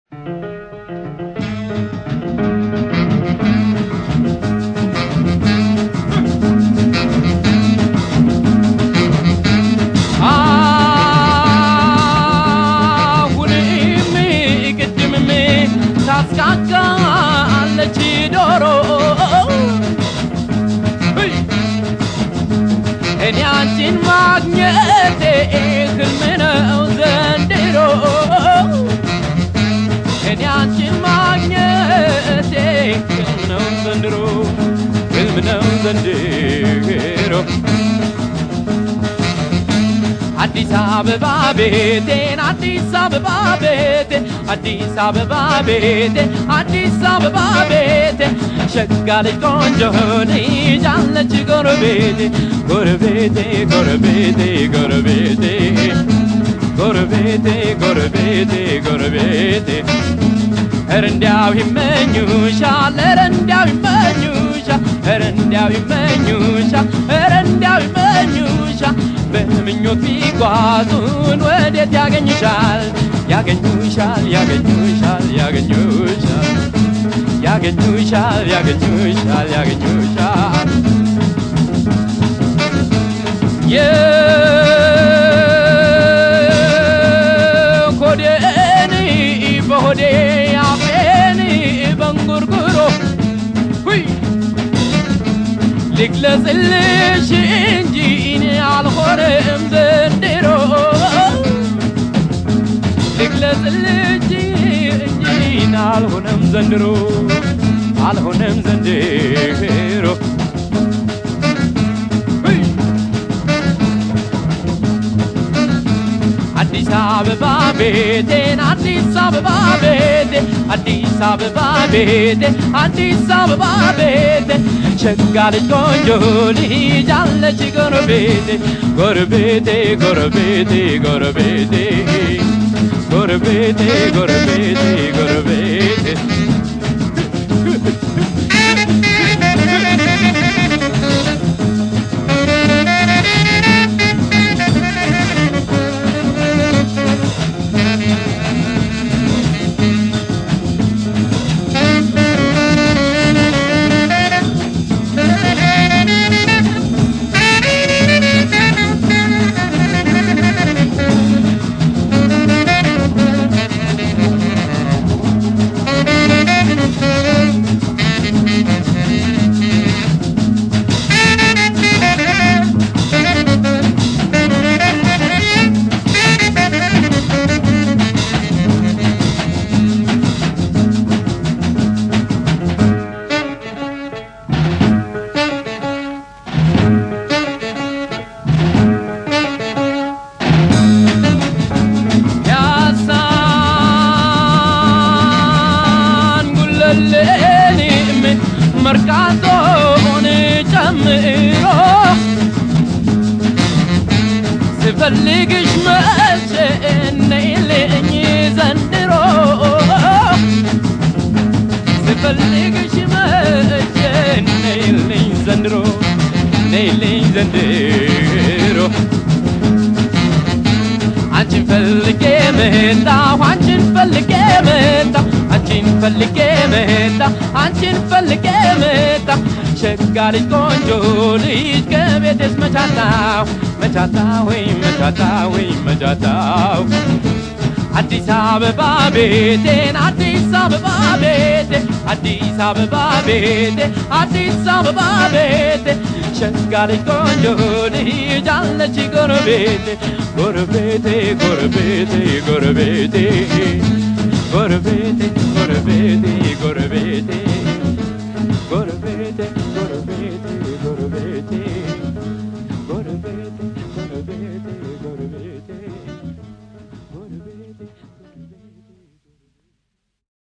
አሁንም ቅድምም ታስቃቃለች ዶሮ እኔ አንቺን ማግኘቴ ህልም ነው ዘንድሮ እኔ አንቺን ማግኘቴ ህልም ነው ዘንድሮ ህልም ነው ዘንድሮ አዲስ አበባ ቤቴን አዲስ አበባ ቤቴ አዲስ አበባ ቤቴ አዲስ አበባ ቤቴ ሸጋ ልጅ ቆንጆ ልጅ አለች ጎረቤቴ ጎረቤቴ ጎረቤቴ ጎረቤቴ ጎረቤቴ ጎረቤቴ ጎረቤቴ ኧረ እንዲያው ይመኙሻል ኧረ እንዲያው ይመኙሻል ኧረ እንዲያው ይመኙሻል ኧረ እንዲያው ይመኙሻል በምኞት ቢጓዙን ወዴት ያገኙሻል ያገኙሻል ያገኙሻል ያገኙሻል ያገኙሻል ያገኙሻል ያገኙሻል የሆዴን በሆዴ አፌን በንጉርጉሮ ሁይ ልግለጽልሽ እንጂ እኔ አልሆነም ዘንድሮ ልግለጽልሽ እንጂ እኔ አልሆነም ዘንድሮ አልሆነም ዘንድሮ ሁይ አዲስ አበባ ቤቴን አዲስ አበባ ቤቴ አዲስ አበባ ቤቴ አዲስ አበባ ቤቴ ሸጋ ልጅ ቆንጆ ልጅ አለች ጎረቤቴ ጎረቤቴ ጎረቤቴ ጎረቤቴ ጎረቤቴ ጎረቤቴ ጎረቤቴ ያሳን ጉለሌንም መርካቶን ጨምሮ ስፈልግሽ መቼ ነይልኝ ዘንድሮ ስፈልግሽ መቼ ነይልኝ ዘንድሮ ነይልኝ ዘንድሮ አንቺን ፈልጌ መጣሁ አንቺን ፈልጌ መጣሁ አንቺን ፈልጌ መጣሁ አንቺን ፈልጌ መጣሁ ሸጋ ልጅ ቆንጆ ልጅ ከቤቴስ መቻታው መቻታው ወይ መቻታው ወይ መቻታው አዲስ አበባ ቤቴን አዲስ አበባ ቤቴ አዲስ አበባ ቤቴ አዲስ አበባ ቤቴ ሸጋ ልጅ ቆንጆ ልጅ አለች ጎረቤቴ ጎረቤቴ ጎረቤቴ ጎረቤቴ ጎረቤቴ ጎረቤቴ